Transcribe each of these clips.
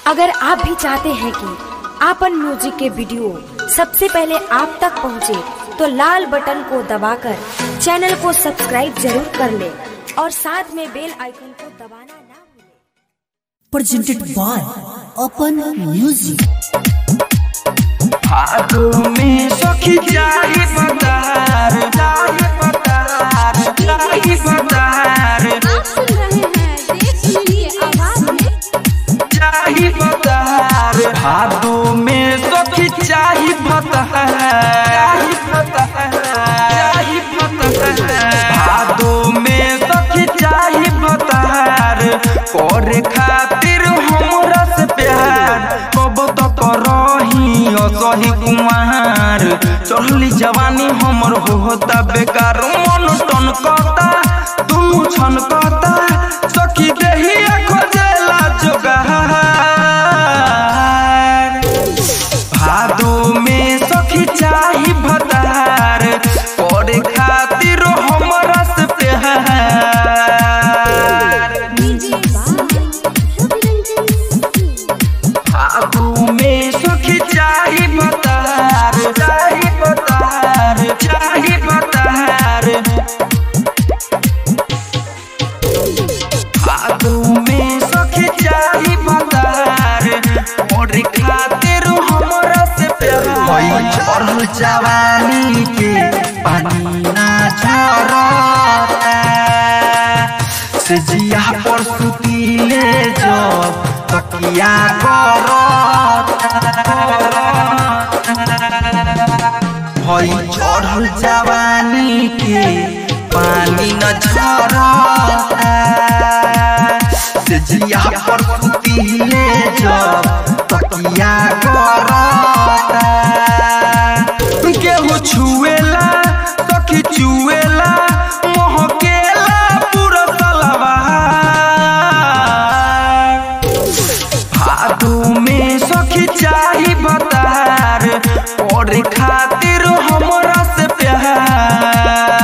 अगर आप भी चाहते हैं कि आपन म्यूजिक के वीडियो सबसे पहले आप तक पहुंचे, तो लाल बटन को दबाकर चैनल को सब्सक्राइब जरूर कर ले और साथ में बेल आइकन को दबाना ना भूलें। presented by Open Music. भादो में सखी जाही बदार जाही बदार जाही बदार आप सुन रहे हैं देश सुनीलिए आवाज में जाही बदार भादो में सखी जाही बदार जाही बदार जाही बदार भादो में सखी जाही बदार करे खातिर हमरा से प्यार कब तक रही असही कुमार चढ़ली जवानी हमर होता बेकार मन टन कहता दुनु छन कहता सखी देही खोजेला जोगार भादो में सखी चाही भतार करे खातिर हमरा से प्यार डीजे भादो में सखी चाही भतार चाही भतार चाही भतार भादो में सखी चाही भतार और खातिर हमरा से प्यार चढ़ल जवानी के पानी ना झरता से जिया पर सुतीले जब तकिया भई चढ़ल जवानी के पानी न झरता से जिया पर सुतीले जब तकिया करता केहू छुएला सखी चुएला मोहकेला पूरा सलवा भादू में सखी चाही बतार और खातिर हमरा से प्यार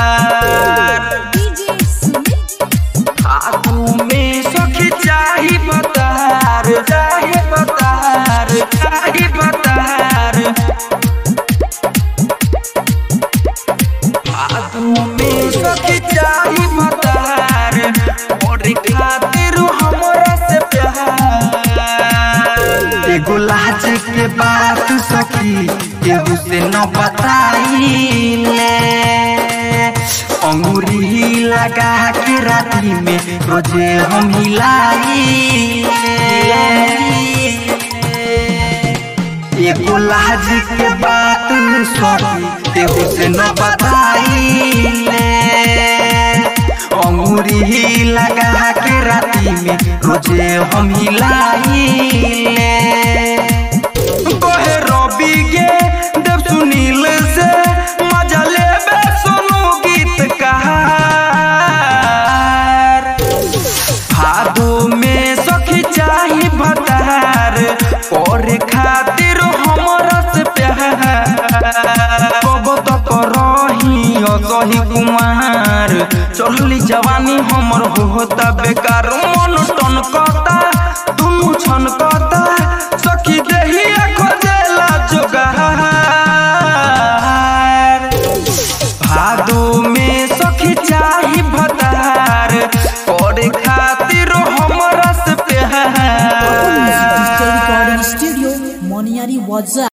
डीजे सुमित भादू में सखी चाही बतार चाही बतार चाही बतार भादू में सखी चाही बतार और खातिर हमरा से प्यार एगो लाज के बात सखी केहू से न बताइले अंगूरी लगा के राती में रोजे हम हिलाई एगो लाज के बात सखी केहू से न बताइले अंगूरी लगा के राती में रोजे हम हिलाइले कहे रवि गे देव सुनील से मजा लेबे सुनु गीत कहार भादो में सखी चाही भतार और खातिर हमरा से प्यार कब तक रही असही कुमार चढ़ली जवानी हमर होता बेकार मन टन कहता दुनु छन कहता सखी देही खोजेला जोगार भादो में सखी चाही भतार करे खातिर हमरा से Open Music प्यार Digital Recording Studio, Moniari Waza.